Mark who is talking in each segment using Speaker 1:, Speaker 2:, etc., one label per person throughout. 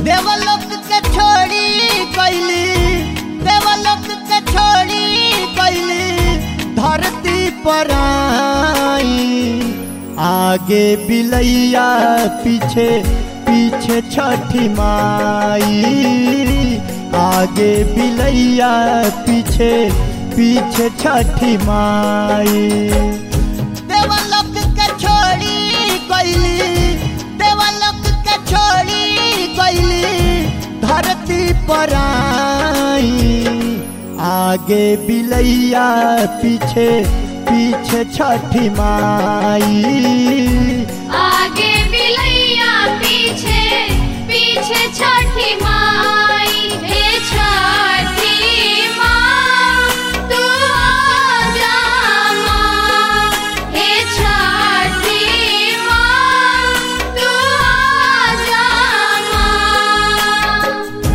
Speaker 1: देवलोक के छोड़ी कैली देवलोक के छोड़ी कैली धरती पर आई आगे बिलैया पीछे पीछे छठी माई आगे बिलैया पीछे पीछे छठी माई देवलोक के छोड़ी कैली देवलोक के छोड़ी कैली धरती पर आई आगे बिलैया पीछे पीछे छठी माई
Speaker 2: आगे बिलैया पीछे पीछे छठी माई हे छठी माँ तू आजा माँ हे छठी माँ तू आजा माँ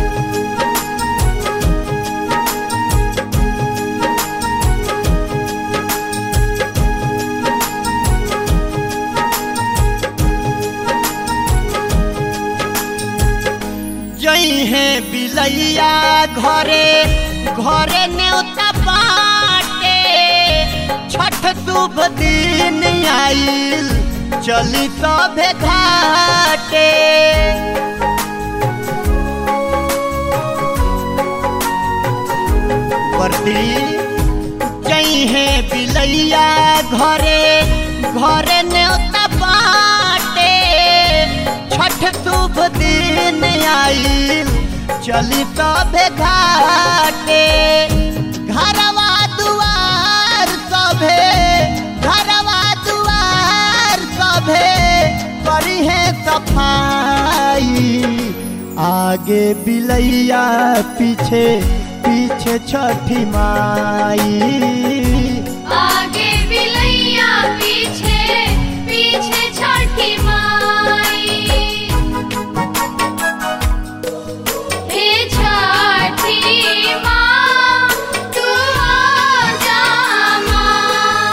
Speaker 1: जई है बिलैया घरे घरे न्योता बाटे छठ शुभ दिन आइल चली सभे घाटे बरती जई है बिलैया घरे घरे न्योता बाटे छठ शुभ दिन आइल चली सभे घाटे घरवा दुआर सभे घरवा दुआर सभे करी है सफाई आगे बिलैया पीछे पीछे छठी माई
Speaker 2: आगे बिलैया पीछे पीछे छठी माई हे छठी माँ तू आजा माँ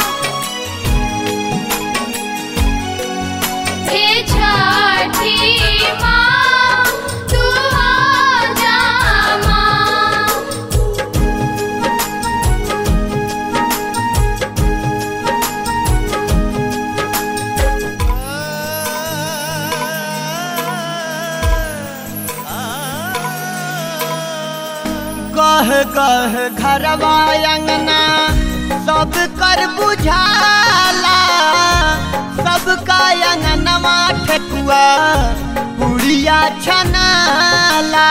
Speaker 2: हे छठी माँ तू आजा माँ
Speaker 1: कह कह घरवा अंगना सब कर बुझाला सबका अंगनवा ठेकुआ पुड़िया छनाला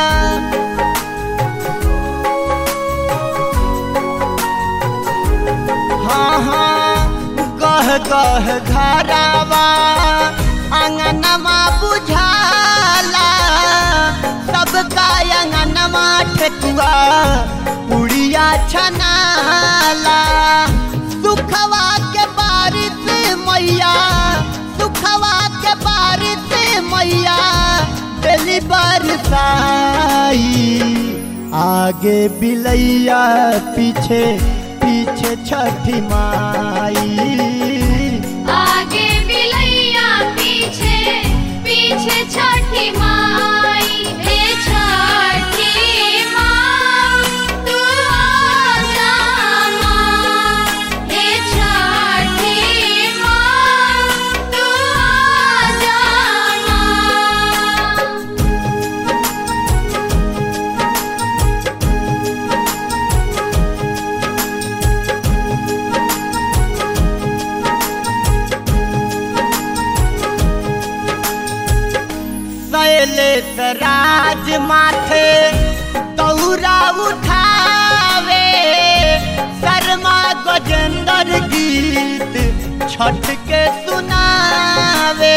Speaker 1: हाँ हाँ कह कह घरवा अंगनवा बुझाला सबका अंगनवा ठेकुआ पुड़िया छनाला सुखवा के बारिश मैया सुखवा के बारिश मैया दिली बरसाई आगे बिलैया पीछे पीछे छठी माई
Speaker 2: आगे बिलैया पीछे पीछे छठी माई हे छठी माँ तू आजा माँ हे छठी माँ तू आजा माँ
Speaker 1: शैलेश राज माथे तौरा उठावे शर्मा गजेंद्र गीत छठ के सुनावे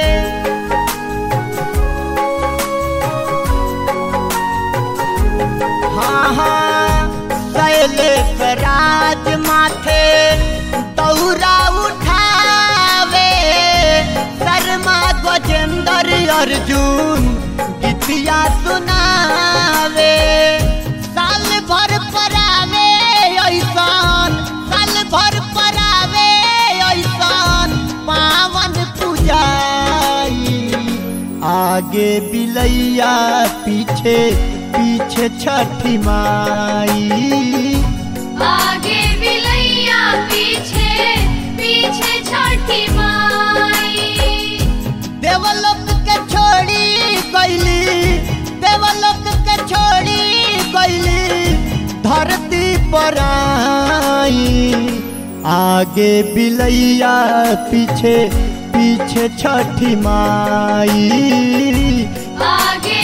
Speaker 1: हाँ हाँ शैलेश राज माथे दौरा उठावे शर्मा गजेंद्र अर्जुन गीतिया सुनावे साल भर परावे ऐसान साल भर परावे ऐसान पावन पूजाई आ आगे बिलैया पीछे पीछे छठी माई
Speaker 2: आगे बिलैया पीछे पीछे छठी माई
Speaker 1: देवलोक के छोड़ी गईली देवलोक के छोड़ी गईली धरती पर आई आगे बिलैया पीछे पीछे छठी माई
Speaker 2: आगे